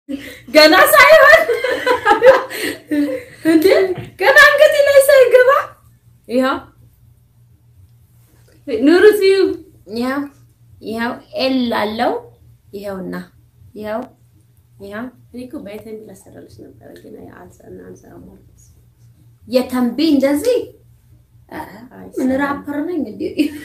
ገና ሳይሆን እንዴ ገና አንገቴ ላይ ሳይገባ ይኸው ኑሩት ይኸው ይኸው ኤል አለው ይኸውና ይኸው ይኸው እኔ እኮ በየተንቢ ላሰራልሽ ነበረ ግን አልሰና አንሰራም ማለት የተንቢ እንደዚህ ምን ራፐር ነኝ እንዴ?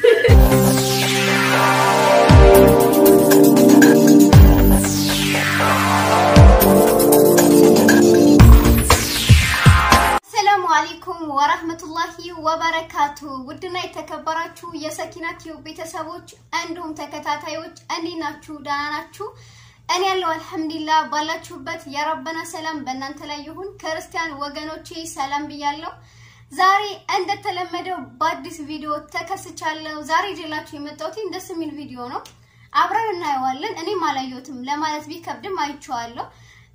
ሰላሙ አለይኩም ወራህመቱላሂ ወበረካቱ። ውድና የተከበራችሁ የሰኪና ቲዩብ ቤተሰቦች እንዲሁም ተከታታዮች እንዴት ናችሁ? ደህና ናችሁ? እኔ ያለው አልሐምዱሊላህ። ባላችሁበት የረበና ሰላም በእናንተ ላይ ይሁን። ክርስቲያን ወገኖቼ ሰላም ብያለሁ። ዛሬ እንደተለመደው በአዲስ ቪዲዮ ተከስቻለሁ። ዛሬ ይዤላችሁ የመጣሁት ደስ የሚል ቪዲዮ ነው። አብረን እናየዋለን። እኔም አላየሁትም ለማለት ቢከብድም አይቼዋለሁ።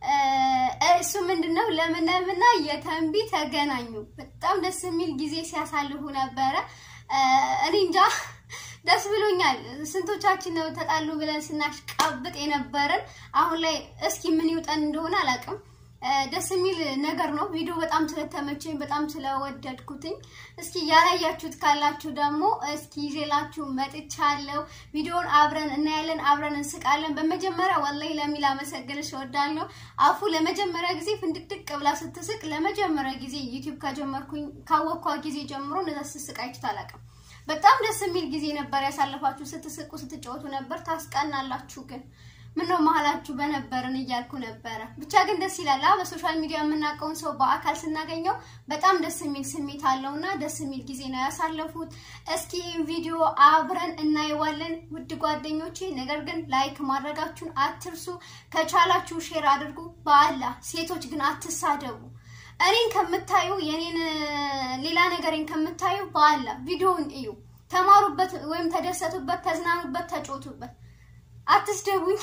እሱ ምንድነው ለምለምና የተንቢ ተገናኙ። በጣም ደስ የሚል ጊዜ ሲያሳልፉ ነበረ። እኔ እንጃ ደስ ብሎኛል። ስንቶቻችን ነው ተጣሉ ብለን ስናሽቃብጥ የነበረን። አሁን ላይ እስኪ ምን ይውጠን እንደሆነ አላውቅም። ደስ የሚል ነገር ነው። ቪዲዮ በጣም ስለተመቸኝ በጣም ስለወደድኩትኝ እስኪ ያላያችሁት ካላችሁ ደግሞ እስኪ ይዤላችሁ መጥቻለሁ። ቪዲዮውን አብረን እናያለን፣ አብረን እንስቃለን። በመጀመሪያ ወላሂ ለሚል አመሰግንሽ እወዳለሁ። አፉ ለመጀመሪያ ጊዜ ፍንድቅድቅ ብላ ስትስቅ ለመጀመሪያ ጊዜ ዩቲዩብ ከጀመርኩኝ ካወኳ ጊዜ ጀምሮ እንደዛ ስትስቅ አይቼ አላውቅም። በጣም ደስ የሚል ጊዜ ነበር ያሳለፋችሁ። ስትስቁ ስትጫወቱ ነበር። ታስቀናላችሁ ግን ምነው መሀላችሁ በነበርን እያልኩ ነበረ። ብቻ ግን ደስ ይላል። በሶሻል ሚዲያ የምናውቀውን ሰው በአካል ስናገኘው በጣም ደስ የሚል ስሜት አለውና ደስ የሚል ጊዜ ነው ያሳለፉት። እስኪ ይህን ቪዲዮ አብረን እናየዋለን ውድ ጓደኞቼ። ነገር ግን ላይክ ማድረጋችሁን አትርሱ። ከቻላችሁ ሼር አድርጉ። በአላህ ሴቶች ግን አትሳደቡ። እኔን ከምታዩ የኔን ሌላ ነገሬን ከምታዩ በአላህ ቪዲዮውን እዩ፣ ተማሩበት፣ ወይም ተደሰቱበት፣ ተዝናኑበት፣ ተጮቱበት። አትስደቡኝ።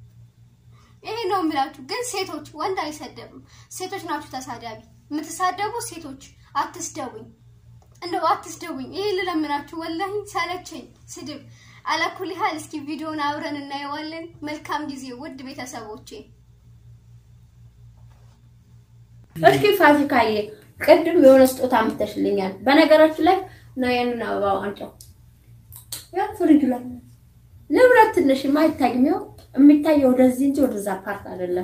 ይሄ ነው የምላችሁ። ግን ሴቶች ወንድ አይሰደብም። ሴቶች ናችሁ ተሳዳቢ። የምትሳደቡ ሴቶች አትስደቡኝ፣ እንደው አትስደቡኝ። ይሄ ልለምናችሁ፣ ወላሂ ሰለቸኝ ስድብ። አላኩል ያህል እስኪ ቪዲዮን አብረን እናየዋለን። መልካም ጊዜ ውድ ቤተሰቦቼ። እስኪ ፋሲካዬ ቅድም የሆነ ስጦታ አምጥተሽልኛል። በነገራችን ላይ ነው ያንን አበባ አንጫው ያ ፍሪጅ ላይ ንብረት ትንሽ አይታይም። ይኸው የሚታየው ወደዚህ እንጂ ወደዛ ፓርት አይደለም።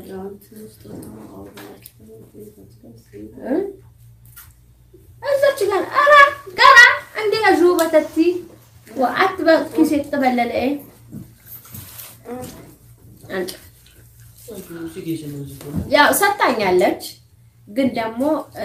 እዛች ጋር ኧረ ገራ እንደ ያዡ በተቲ ወአት በኪሴ ተበለለ አንቺ ያው ሰጣኛለች፣ ግን ደግሞ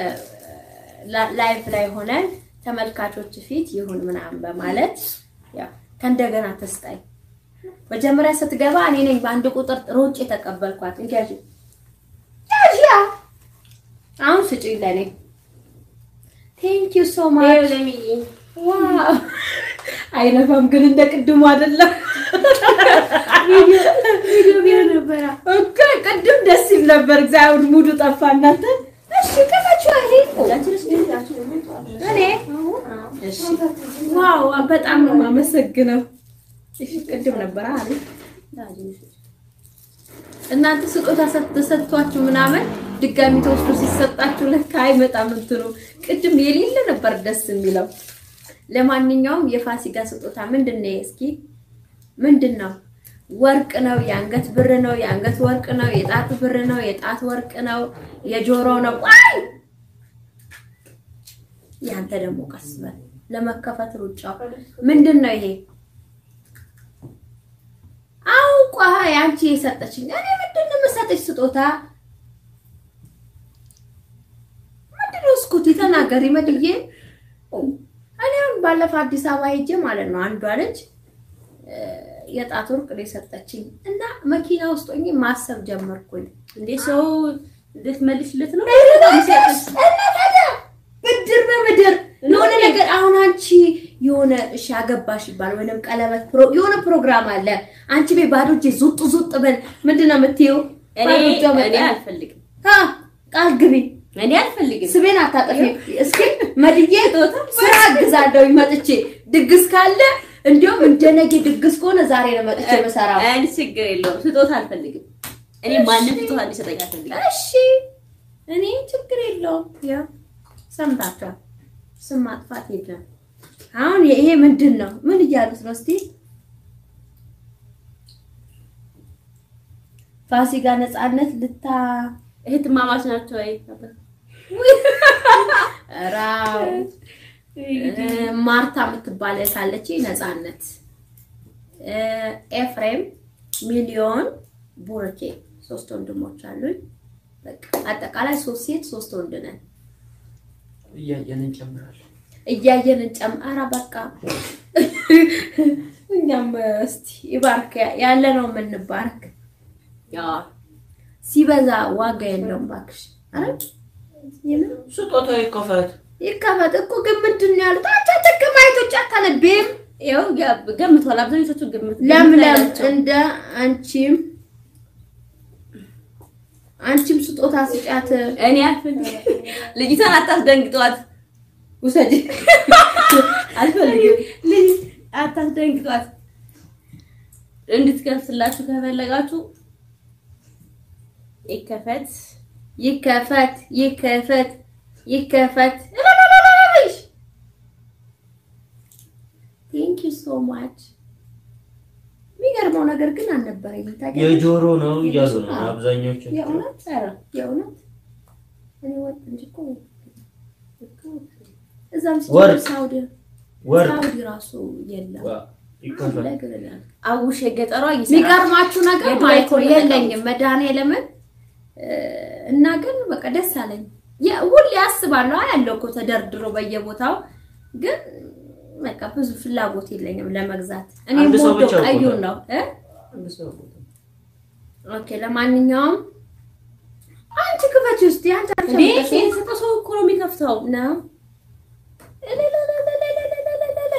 ላይቭ ላይ ሆነን ተመልካቾች ፊት ይሁን ምናምን በማለት ያው ከእንደገና ተስጣኝ መጀመሪያ ስትገባ እኔ ነኝ በአንድ ቁጥር ሮጭ የተቀበልኳት። እንዲያጂ ያጂያ አሁን ስጪኝ ለኔ። ቴንክ ዩ ሶ ማች ዋው። አይነፋም ግን እንደ ቅድሙ አይደለም። ቪዲዮ ነበረ ኦኬ ቅድም ደስ ይል ነበር። እግዚአብሔር ሙዱ ጠፋ። እናንተ እሺ ከታችሁ አይሄ እኔ እሺ ዋው በጣም ነው የማመሰግነው። እሺ ቅድም ነበር አይደል? እናንተ ስጦታ ተሰጥቷችሁ ምናምን ድጋሚ ተወስዶ ሲሰጣችሁ ለካ አይመጣም እንትኑ። ቅድም የሌለ ነበር ደስ የሚለው። ለማንኛውም የፋሲካ ስጦታ ምንድን ነው? እስኪ ምንድን ነው? ወርቅ ነው፣ የአንገት ብር ነው፣ የአንገት ወርቅ ነው፣ የጣት ብር ነው፣ የጣት ወርቅ ነው፣ የጆሮ ነው። ዋይ ያንተ ደግሞ ቀስ በል ለመከፈት ሩጫው ምንድን ነው ይሄ? አውቋ ያንቺ የሰጠችኝ እኔ ምንድን ነው የምሰጥሽ ስጦታ? ምንድን ነው እስኩቲ ተናገሪ መድዬ። እኔ አሁን ባለፈው አዲስ አበባ ሄጄ ማለት ነው አንዷ ልጅ የጣት ወርቅ ነው የሰጠችኝ እና መኪና ውስጥ ሆኜ ማሰብ ጀመርኩኝ። እንዴ ሰው ልትመልሽለት ነው? ብድር በምድር የሆነ ነገር አሁን አንቺ የሆነ እሺ አገባሽ ይባል ወይንም ቀለበት የሆነ ፕሮግራም አለ። አንቺ ቤት ባዶ እጄ ዙጥ ዙጥ በል ምንድን ነው የምትይው? እኔ ባዶ እጇ እኔ መጣ። አልፈልግም። አ ቃል ግቢ፣ እኔ አልፈልግም። ስቤን አታጠፊ። እስኪ መድዬ ስራ አግዛለሁ መጥቼ ድግስ ካለ እንዲያውም እንደ ነገ ድግስ ከሆነ ዛሬ ነው መጥቼ የምሰራው። እኔ ችግር የለውም። ስጦታ አልፈልግም። እኔ ማንም ፍትሃ እንዲሰጠኝ አልፈልግም። እሺ እኔ ችግር የለውም። ያው ሰምታችኋል። ስም ማጥፋት የለም። አሁን ይሄ ምንድን ነው? ምን እያሉት ነው? እስቲ ፋሲካ ነፃነት ልታ እህትማማች ናቸው ወይ? ራው ማርታ የምትባል ካለች ነፃነት፣ ኤፍሬም፣ ሚሊዮን፣ ቡርኬ ሶስት ወንድሞች አሉኝ። በቃ አጠቃላይ ሶስት ሴት ሶስት ወንድ ነን። እያየን እንጨምራለን። እያየን እንጨም ኧረ በቃ እኛም እስቲ ይባርክ ያለ ነው የምንባርክ። ያው ሲበዛ ዋጋ የለውም እባክሽ። ኧረ የምን ስጦታ ይከፈት። ይከፈት እኮ ግን ምንድን ነው ያሉት? አንቺ አትከማይቶች አታነቢም። ያው ገምቷል። አብዛኞቹ ግምት ለምለም ናቸው። እንደ አንቺም አንቺም ስጦታ ስጫት። እኔ አልፈልግም። ልጅቷን አታስደንግጧት። ውሰጂ አልፈልግም። ልጅ አታስደንግጧት። እንድትከፍትላችሁ ከፈለጋችሁ ይከፈት። ይከፈት ይከፈት ይከፈት። ቴንክ ዩ ሶ ማች። የሚገርመው ነገር ግን አልነበረኝም። ታውቂያለሽ? የጆሮ ነው እያሉ ነው አብዛኞቹ። የእውነት ኧረ የእውነት እኔ ወጥ እንጂ እኮ እዛም ወርቅ። ሲጀምር ሳውዲ ወርቅ ሳውዲ ራሱ የለም። ዋ፣ ይከፈት። ላይ ግን እላለሁ። አውሽ የገጠሯ ይሰራል። የሚገርማችሁ ነገር የድሮ ማለት ነው ኢኮኖሚ የለኝም መድኃኒዓለምን እና ግን በቃ ደስ አለኝ። የ- ሁሌ አስባለሁ ያለው እኮ ተደርድሮ በየቦታው ግን በቃ ብዙ ፍላጎት የለኝም ለመግዛት። እኔ አንድ ሰው የምወደው ብቻ እኮ ቀዩን ነው። ነው እ አንድ ሰው ቦታ። ኦኬ ለማንኛውም አንቺ ክፈች ውስጥ አንቺ እንዴ የተሰጠው ሰው እኮ ነው የሚከፍተው። ነው እልልልልልልልልልልልልል።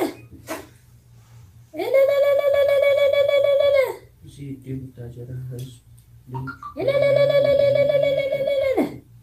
እልልልልልልልልልልልልል። እዚህ የቡታጀራ ህዝብ እልልልልልልልልልልልል።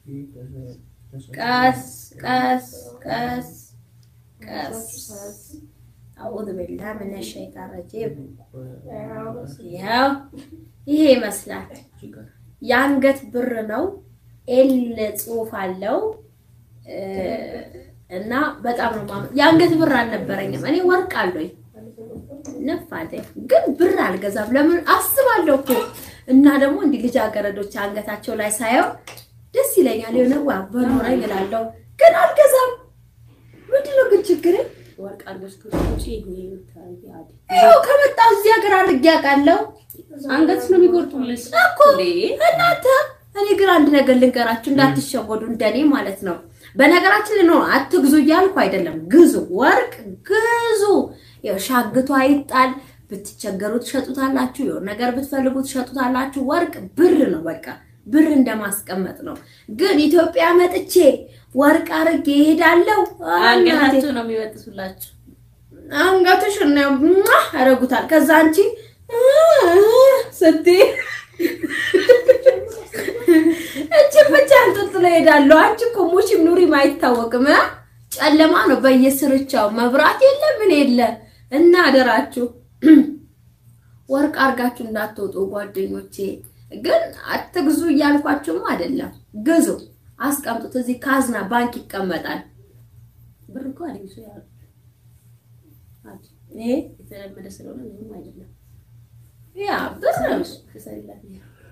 ቀስ ቀስ ቀስ ቀስ አዑዙ ቢላህ ሚነ ሸይጣን ረጂም። ይኸው ይሄ ይመስላል። የአንገት ብር ነው። ኤል ጽሑፍ አለው እ እና በጣም ነው ማመ የአንገት ብር አልነበረኝም። እኔ ወርቅ አለኝ ነፍ አለኝ፣ ግን ብር አልገዛም። ለምን አስባለሁ እኮ እና ደግሞ እንዲህ ልጃገረዶች አንገታቸው ላይ ሳየው ደስ ይለኛል። የሆነ ዋ በኖረኝ እላለሁ፣ ግን አልገዛም። ምንድን ነው ግን ችግሬ? ወርቅ አድርገሽ ከውጪ ይሄ የምታረጊ አዲ ይኸው ከመጣሁ እዚህ ሀገር አድርጌ አውቃለሁ አንገትሽ ነው የሚቆርጡልሽ እኮ እናንተ። እኔ ግን አንድ ነገር ልንገራችሁ እንዳትሸወዱ፣ እንደኔ ማለት ነው። በነገራችን ላይ ነው አትግዙ እያልኩ አይደለም፣ ግዙ፣ ወርቅ ግዙ። ያው ሻግቱ አይጣል። ብትቸገሩ ትሸጡታላችሁ፣ የሆነ ነገር ብትፈልጉ ትሸጡታላችሁ። ወርቅ ብር ነው፣ በቃ ብር እንደማስቀመጥ ነው። ግን ኢትዮጵያ መጥቼ ወርቅ አድርጌ እሄዳለሁ። እናቴ አንገታቸው ነው የሚበጥሱላችሁ። አንገትሽ ነው ያደርጉታል። ከዛ አንቺ ስትይ እቺ ብቻ አንጠልጥሎ ይሄዳሉ። አንቺ እኮ ሙሽም ኑሪም አይታወቅም። እ? ጨለማ ነው በየስርቻው መብራት የለ ምን የለ እና አደራችሁ ወርቅ አርጋችሁ እንዳትወጡ ጓደኞቼ። ግን አትግዙ እያልኳችሁም አይደለም፣ ግዙ፣ አስቀምጡት። እዚህ ካዝና ባንክ ይቀመጣል። ብር እኮ አለኝ ሰው ያሉ አዲ ይሄ የተለመደ ስለሆነ ምንም አይደለም። ያ ብር ነው። ትሰሪላት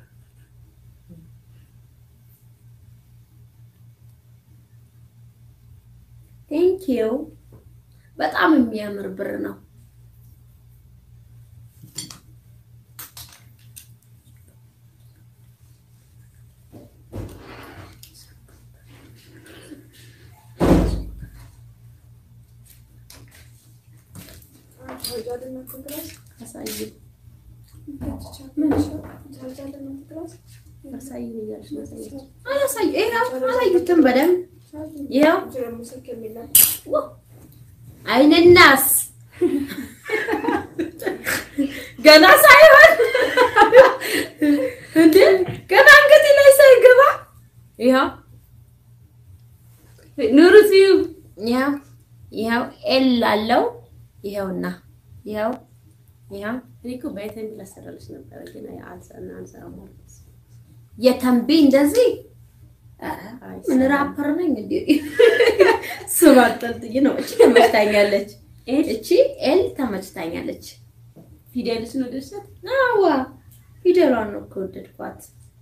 ቴንክ ዩ በጣም የሚያምር ብር ነው። አሳይ አሳይ እያልሽ ነው ያሳየችው። አላሳዩ ይኸው አላዩትም በደንብ ይኸው ው- አይንናስ ገና ሳይሆን እንዴ ገና አንገቴ ላይ ሳይገባ ይኸው ኑሩ ቲዩብ ይኸው ይኸው ኤል አለው ይኸውና ይኸው ይኸው እኔ እኮ በአይተን ላሰራልሽ ነበረ ግን አልሰና አንሰራም ማለት የተንቢ እንደዚህ ኧረ ምን ራፐር ነኝ እንዴ? ስም አጠልጥዬ ነው። እቺ ተመችታኛለች። እቺ ኤል ተመችታኛለች። ፊደልስ ነው ደሰት አዋ ፊደሏን ነው ከወደድኳት።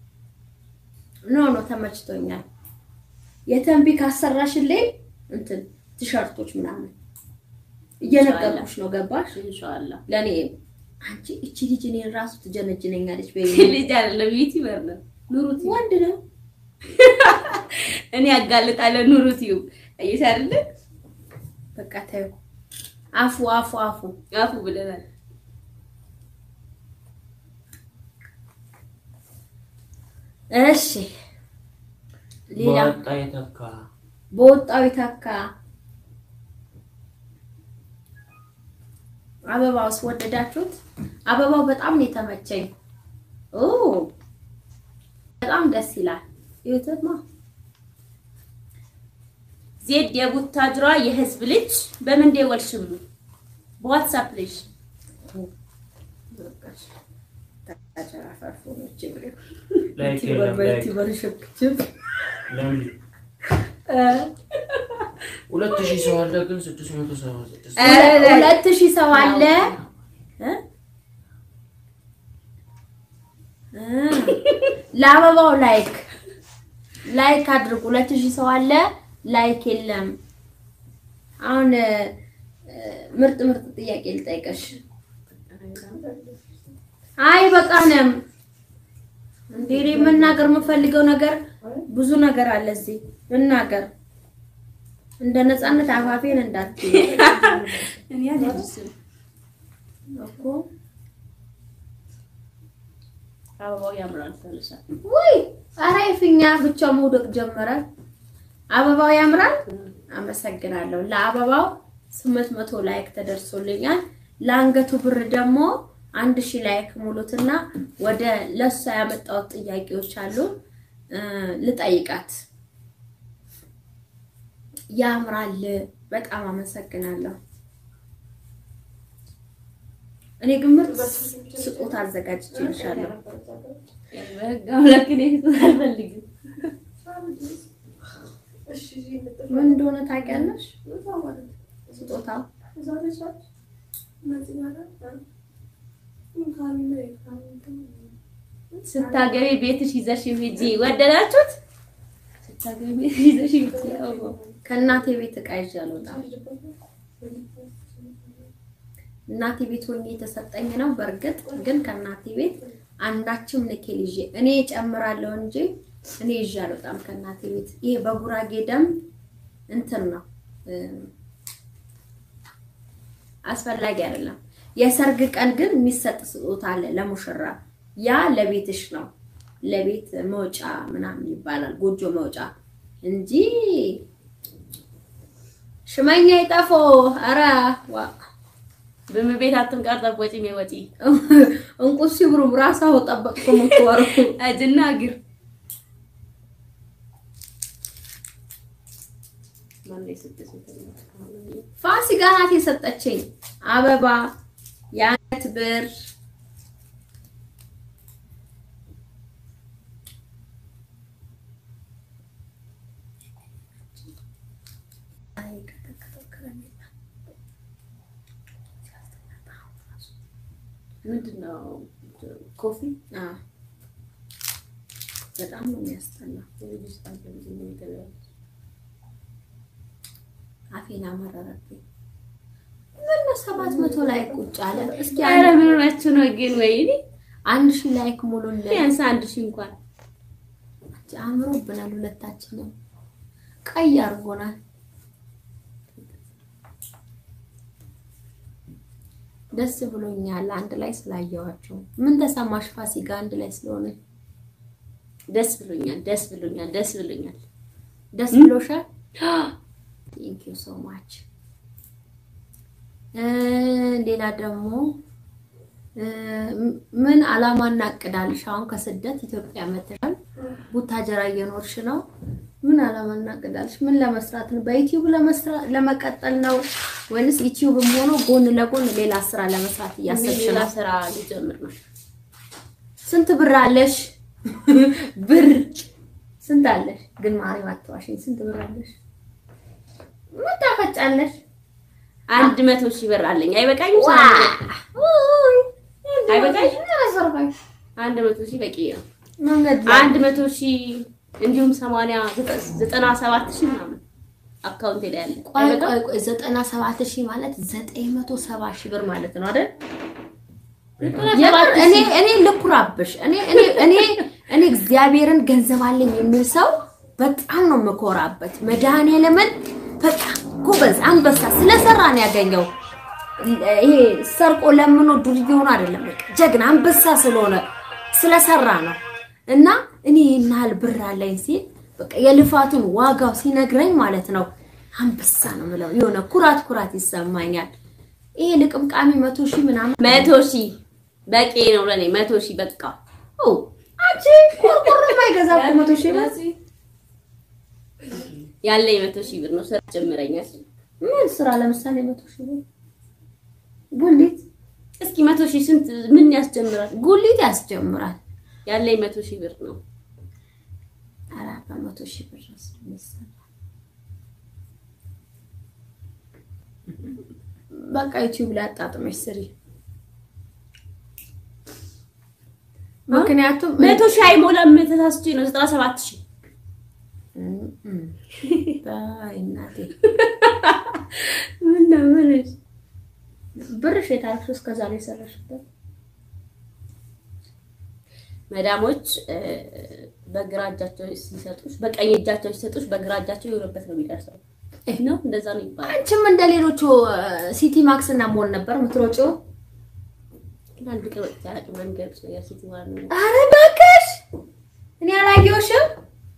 ኖ ኖ ተመችቶኛል። የተንቢ ካሰራሽልኝ እንትን ቲሸርቶች ምናምን እየነገርኩሽ ነው። ገባሽ? ኢንሻአላህ ለእኔ አንቺ እቺ ልጅ እኔን ራሱ ትጀነጅነኛለች። በይ ልጅ አይደለም ዩቲዩበር ነው ኑሩት ወንድ ነው እኔ ያጋልጣለሁ ኑሩት ዩ እይታ አይደለ በቃ ታዩ። አፉ አፉ አፉ አፉ ብለናል እሺ ሌላ በወጣ የተካ በወጣው ይተካ አበባውስ ወደዳችሁት? አበባው በጣም ነው የተመቸኝ። ኦ በጣም ደስ ይላል። ይሁትማ ዜድ የቡታጅሯ የህዝብ ልጅ በምን ደወልሽም በዋትስአፕ ልጅ ላይክ የለም ላይክ ለምን ሁለት ሺህ ሰው አለ ግን ስድስት መቶ ሰባ ስድስት ሁለት ሺህ ሰው አለ እ? እ ለአበባው ላይክ ላይክ አድርጉ። ሁለት ሺህ ሰው አለ ላይክ የለም። አሁን እ፣ ምርጥ ምርጥ ጥያቄ ልጠይቀሽ። አይ በቃንም እንዴ እኔ መናገር የምፈልገው ነገር ብዙ ነገር አለ እዚህ ልናገር። እንደ ነፃነት አፋፌን እንዳትዪ እኔ አልደርስም እኮ አበባው ያምራል ተልሳል ውይ ኧረ የፊኛ ብቻ መውደቅ ጀመረ። አበባው ያምራል። አመሰግናለሁ። ለአበባው ስምንት መቶ ላይክ ተደርሶልኛል። ለአንገቱ ብር ደግሞ አንድ ሺህ ላይክ ሙሉትና ወደ ለሷ ያመጣሁት ጥያቄዎች አሉ እ ልጠይቃት። ያምራል። በጣም አመሰግናለሁ። እኔ ግን ምርጥ ስጦታ አዘጋጅቼልሻለሁ። በህግ አምላክ እኔ ፊት አልፈልግም ምን እንደሆነ ታውቂያለሽ? ስጦታው ስታገቢ ቤትሽ ይዘሽ ሂጂ ወደዳችሁት ስታገቢ ቤትሽ ይዘሽ ሂጂ አበባው ከእናቴ ቤት እቃ ይዤ አልወጣም። እናቴ ቤት ሆኜ የተሰጠኝ ነው። በእርግጥ ግን ከእናቴ ቤት አንዳችም ንኬል ይዤ እኔ እጨምራለሁ እንጂ እኔ ይዤ አልወጣም ከእናቴ ቤት። ይሄ በጉራጌ ደንብ እንትን ነው እ፣ አስፈላጊ አይደለም። የሰርግ ቀን ግን የሚሰጥ ስጦታ አለ ለሙሽራ። ያ ለቤትሽ ነው፣ ለቤት መውጫ ምናምን ይባላል፣ ጎጆ መውጫ እንጂ ሽመኛ ይጠፎ ኧረ ዋ በምቤት አትንቃር ጠቦጪ ወጪ እንቁ ሲብሩ ራሳው ጠበቅኩ ምትወሩ እጅና እግር ማነው የሰጠሽኝ? ፋሲካ ናት የሰጠችኝ አበባ፣ የአንገት ብር ምንድን ነው ኮፊ አዎ፣ በጣም ነው የሚያስጠላው። አፌን አመረረብኝ። ምን ሰባት መቶ ላይ ቁጭ አለ። እስኪ ኧረ አንድ- ምን ሆናችሁ ነው ግን? ወይኔ አንድ ሺህ ላይክ ሙሉልን። ቢያንስ አንድ ሺህ እንኳን አምሮብናል። ሁለታችንም ቀይ አድርጎናል። ደስ ብሎኛል አንድ ላይ ስላየዋቸው። ምን ተሰማሽ ፋሲካ አንድ ላይ ስለሆነ? ደስ ብሎኛል፣ ደስ ብሎኛል፣ ደስ ብሎኛል። ደስ ብሎሻል? ቴንክ ዩ ሶ ማች። ሌላ ደግሞ እ፣ ምን አላማ እናቅዳልሽ? አሁን ከስደት ኢትዮጵያ መጥተሻል፣ ቡታጀራ እየኖርሽ ነው። ምን አላማ እናቅዳልሽ? ምን ለመስራት ነው? በዩቲዩብ ለመስራት ለመቀጠል ነው ወይንስ ዩቲዩብም ሆኖ ጎን ለጎን ሌላ ስራ ለመስራት እያሰብሽ ሌላ ነው? ስራ ሊጀምር ነው። ስንት ብር አለሽ? ብር ስንት አለሽ? ግን ማርያም አትዋሽኝ። ስንት ብር አለሽ? ምን ታፈጫለሽ? አንድ መቶ ሺህ ብር አለኝ። አይበቃኝም? ዋ! ውይ! አይበቃኝም? ኧረ ሰርፋኝ። አንድ መቶ ሺህ በቂ ነው። መንገድ ላይ አንድ መቶ ሺህ እንዲሁም ሰማንያ ዘጠና ሰባት ሺህ ምናምን አካውንቴ ላይ አለ። ቆይ አይበቃም? ቆይ ቆይ ዘጠና ሰባት ሺህ ማለት ዘጠኝ መቶ ሰባ ሺህ ብር ማለት ነው አይደል? የምር እኔ እኔ ልኩራብሽ እኔ እኔ እኔ እኔ እግዚአብሔርን ገንዘብ አለኝ የሚል ሰው በጣም ነው የምኮራበት። መድኃኒዓለምን በቃ ጎበዝ አንበሳ ስለሰራ ነው ያገኘው። ይሄ ሰርቆ ለምኖ ዱርዬ ሆኖ አይደለም። በቃ ጀግና አንበሳ ስለሆነ ስለሰራ ነው። እና እኔ ይህን ያህል ብር አለኝ ሲል በቃ የልፋቱን ዋጋው ሲነግረኝ ማለት ነው አንበሳ ነው የምለው። የሆነ ኩራት ኩራት ይሰማኛል። ይሄ ልቅምቃሚ መቶ ሺህ ምናምን መቶ ሺህ በቂ ነው ለኔ። መቶ ሺህ በቃ ኦ አንቺ ቆርቆሮ የማይገዛ እኮ መቶ ሺህ ብር ያለኝ መቶ ሺህ ብር ነው። ስራ ጀምረኛል። ምን ስራ ለምሳሌ መቶ ሺህ ብር ጉሊት እስኪ መቶ ሺህ ስንት ምን ያስጀምራል? ጉሊት ያስጀምራል። ያለኝ መቶ ሺህ ብር ነው። ኧረ በመቶ ሺህ ብር ነው የሚሰራ። በቃ ዩቲዩብ ላይ አጣጥመሽ ስሪ። ምክንያቱም መቶ ሺህ አይሞላም። ተሳስቼ ነው ዘጠና ሰባት ሺህ በይ እናቴ ምን ነው ምን ብርሽ የታሪክ እስከዛ ላይ የሰራሽበት መዳሞች እ፣ በግራ እጃቸው ሲሰጡሽ በቀኝ እጃቸው ሲሰጡሽ በግራ እጃቸው የሆነበት ነው የሚደርሰው ነው። እንደዛ ነው ይባላል። አንቺም እንደ ሌሎቹ ሲቲ ማክስ እና ሞል ነበር የምትሮጪው። ግን አንድ ቀን ወጥቼ አላውቅም። መንገድ ነገር ሲቲ ማለት ነው። ኧረ እባክሽ እኔ አላየሁሽም።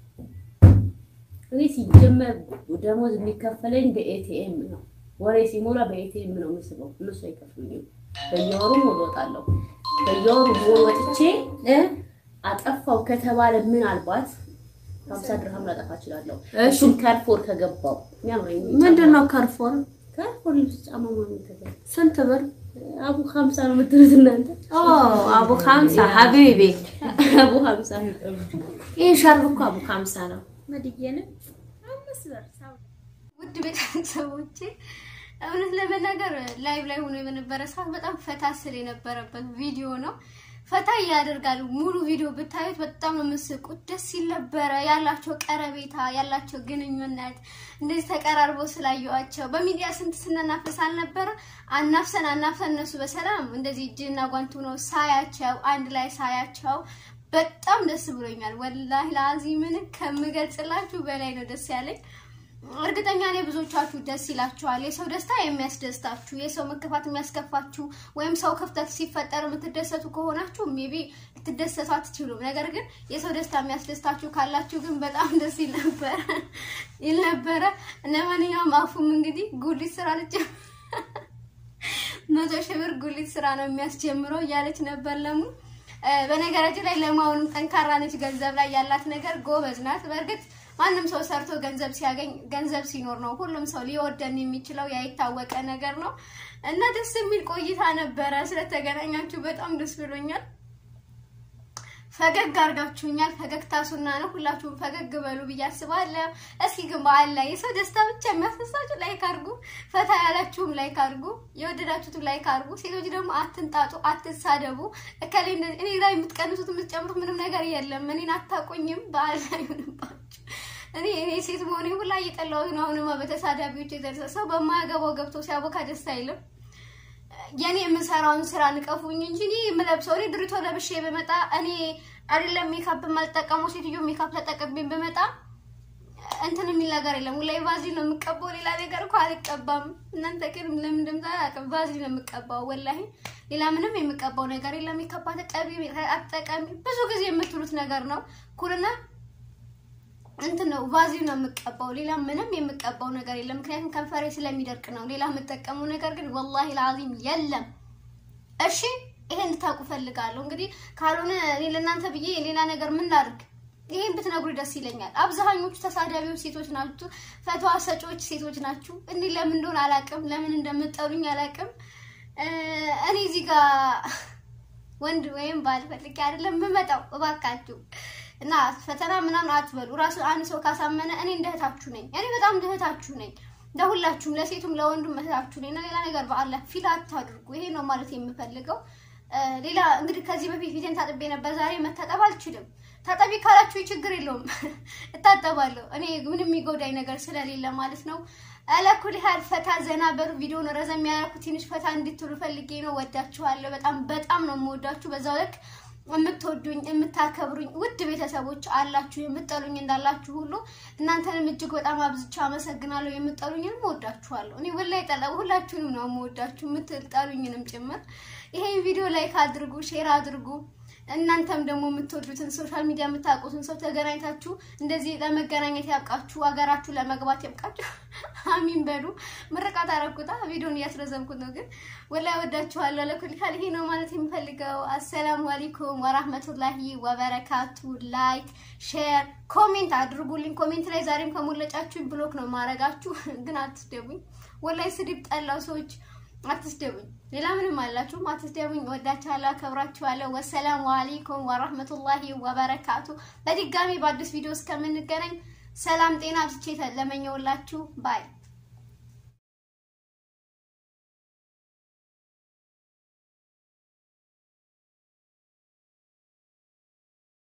እኔ ሲጀመር ደሞዝ የሚከፈለኝ በኤቲኤም ነው። ወሬ ሲሞላ በኤቲኤም ነው የምስበው። እነሱ አይከፍሉኝም። በየወሩ ሞል እወጣለሁ። በየወሩ ሞል ወጥቼ እ? አጠፋው ከተባለ ምናልባት ሀምሳ ድርሃም ላጠፋ እችላለሁ። እሺ። እሱም ካርፎር ከገባው የሚያምረኝ ምንድን ነው ከርፎር? ካርፎር ልብስ ጫማ ምናምን ከገባ ስንት ብር? አቡ ሀምሳ ነው የምትሉት እናንተ? ኦ አቡ ሀምሳ ሀቢቢ። አቡ ሀምሳ ይህ ሻርብ እኮ አቡ ሀምሳ ነው። መድየነ አምስት ብር ሰው ውድ ቤተሰቦቼ እውነት ለመናገር ላይቭ ላይ ሆኖ የነበረ ሰዓት በጣም ፈታ ስል የነበረበት ቪዲዮ ነው። ፈታ ያደርጋል። ሙሉ ቪዲዮ ብታዩት በጣም ነው የምስቁት። ደስ ሲል ነበረ ያላቸው ቀረቤታ፣ ያላቸው ግንኙነት እንደዚህ ተቀራርበው ስላየዋቸው በሚዲያ ስንት ስናናፈስ አልነበረ? አናፍሰን አናፍሰን እነሱ በሰላም እንደዚህ እጅና ጓንቱ ነው ሳያቸው አንድ ላይ ሳያቸው በጣም ደስ ብሎኛል። ወላሂ ለአዚምን ከምገልጽላችሁ በላይ ነው ደስ ያለኝ። እርግጠኛ ነኝ ብዙዎቻችሁ ደስ ይላችኋል። የሰው ደስታ የሚያስደስታችሁ፣ የሰው መከፋት የሚያስከፋችሁ ወይም ሰው ክፍተት ሲፈጠር የምትደሰቱ ከሆናችሁ ሜቢ ልትደሰቱ አትችሉም። ነገር ግን የሰው ደስታ የሚያስደስታችሁ ካላችሁ ግን በጣም ደስ ይል ነበረ ይል ነበረ። እነ ማንኛውም አፉም እንግዲህ ጉሊት ስራ ልጅ መቶ ሺህ ብር ጉሊት ስራ ነው የሚያስጀምረው እያለች ነበር ለሙ እ፣ በነገራችን ላይ ለማውንም ጠንካራ ነች። ገንዘብ ላይ ያላት ነገር ጎበዝ ናት። በእርግጥ ማንም ሰው ሰርቶ ገንዘብ ሲያገኝ ገንዘብ ሲኖር ነው ሁሉም ሰው ሊወደን የሚችለው ያይታወቀ ነገር ነው እና ደስ የሚል ቆይታ ነበረ። ስለተገናኛችሁ በጣም ደስ ብሎኛል። ፈገግ አርጋችሁኛል። ፈገግታ ሱና ነው። ሁላችሁም ፈገግ በሉ ብዬ አስባለሁ። እስኪ ግን በዓል ላይ የሰው ደስታ ብቻ የሚያስደስታችሁ ላይክ አድርጉ። ፈታ ያላችሁም ላይክ አድርጉ። የወደዳችሁትም ላይክ አድርጉ። ሴቶች ደግሞ አትንጣጡ፣ አትሳደቡ። እከሌ እንደዚህ እኔ ላይ የምትቀንሱት የምትጨምሩት ምንም ነገር የለም። እኔን አታቆኝም። በዓል ላይ ይሁንባችሁ። እኔ እኔ ሴት መሆኔ ሁላ እየጠላሁት ነው። አሁንማ በተሳዳቢዎች የተነሳ ሰው በማያገባው ገብቶ ሲያቦካ ደስ አይልም። የኔ የምሰራውን ስራ ንቀፉኝ እንጂ እኔ የምለብሰው እኔ ድሪቶ ለብሼ በመጣ እኔ አይደለም ሜካፕ የማልጠቀመው ሴትዮ ሜካፕ ተጠቅሜ በመጣ እንትን የሚል ነገር የለም። ላይ ቫዝሊን ነው የምቀባው፣ ሌላ ነገር እኮ አልቀባም። እናንተ ግን ለምን እንደምታ አላውቅም። ቫዝሊን ነው የምቀባው፣ ወላሂ ሌላ ምንም የምቀባው ነገር የለም። ሜካፕ አትቀቢ አትጠቀሚ ብዙ ጊዜ የምትሉት ነገር ነው። ኩልና እንትን ነው ቫዝሊን ነው የምቀባው። ሌላ ምንም የምቀባው ነገር የለም። ምክንያቱም ከንፈሬ ስለሚደርቅ ነው። ሌላ የምጠቀመው ነገር ግን ወላሂ ለአዚም የለም። እሺ ይሄን እንድታውቁ ፈልጋለሁ። እንግዲህ ካልሆነ እኔ ለእናንተ ብዬ ሌላ ነገር ምን ላድርግ? ይሄን ብትነግሩ ደስ ይለኛል። አብዛኞቹ ተሳዳቢዎች ሴቶች ናችሁ፣ ፈትዋ ሰጪዎች ሴቶች ናችሁ። እኔ ለምን እንደሆነ አላውቅም፣ ለምን እንደምጠሩኝ አላውቅም። እ እኔ እዚህ ጋር ወንድ ወይም ባል ፈልጌ አይደለም የምመጣው። እባካችሁ እና ፈተና ምናምን አትበሉ። ራሱ አንድ ሰው ካሳመነ እኔ እንደ እህታችሁ ነኝ። እኔ በጣም እንደ እህታችሁ ነኝ። ለሁላችሁም፣ ለሴቱም ለወንዱም እህታችሁ ነኝ እና ሌላ ነገር በአላህ ፊል አታድርጉ። ይሄ ነው ማለት የምፈልገው። ሌላ እንግዲህ ከዚህ በፊት ፊቴን ታጥቤ ነበር። ዛሬ መታጠብ አልችልም። ታጠቢ ካላችሁ ችግር የለውም እታጠባለሁ። እኔ ምንም የሚጎዳኝ ነገር ስለሌለ ማለት ነው። አለኩል ያህል ፈታ ዘና በሉ። ቪዲዮውን ረዘም ያደረኩት ትንሽ ፈታ እንድትሉ ፈልጌ ነው። ወዳችኋለሁ። በጣም በጣም ነው የምወዳችሁ። በዛው ልክ የምትወዱኝ የምታከብሩኝ ውድ ቤተሰቦች አላችሁ። የምጠሉኝ እንዳላችሁ ሁሉ እናንተንም እጅግ በጣም አብዝቻ አመሰግናለሁ። የምጠሉኝንም እወዳችኋለሁ። እኔ ወላሂ ጠላ ሁላችሁንም ነው የምወዳችሁ የምትጠሉኝንም ጭምር። ይሄን ቪዲዮ ላይክ አድርጉ፣ ሼር አድርጉ። እናንተም ደግሞ የምትወዱትን ሶሻል ሚዲያ የምታውቁትን ሰው ተገናኝታችሁ እንደዚህ ለመገናኘት ያብቃችሁ፣ ሀገራችሁ ለመግባት ያብቃችሁ። አሚን በሉ። ምርቃት አረኩታ ቪዲዮን እያስረዘምኩት ነው፣ ግን ወላሂ ወዳችኋለሁ። ለኩል ያህል ይሄ ነው ማለት የምፈልገው። አሰላሙ አለይኩም ወራህመቱላሂ ወበረካቱ። ላይክ ሼር፣ ኮሜንት አድርጉልኝ። ኮሜንት ላይ ዛሬም ከሞለጫችሁ ብሎክ ነው ማረጋችሁ፣ ግን አትስደቡኝ። ወላሂ ስድብ ጠላው ሰዎች አትስደቡኝ። ሌላ ምንም አላችሁም፣ አትስደቡኝ። ወዳችኋለሁ፣ አከብራችኋለሁ። ወሰላሙ አለይኩም ወራህመቱላሂ ወበረካቱ። በድጋሚ በአዲስ ቪዲዮ እስከምንገናኝ ሰላም ጤና ብዝቼ ለመኘውላችሁ ባይ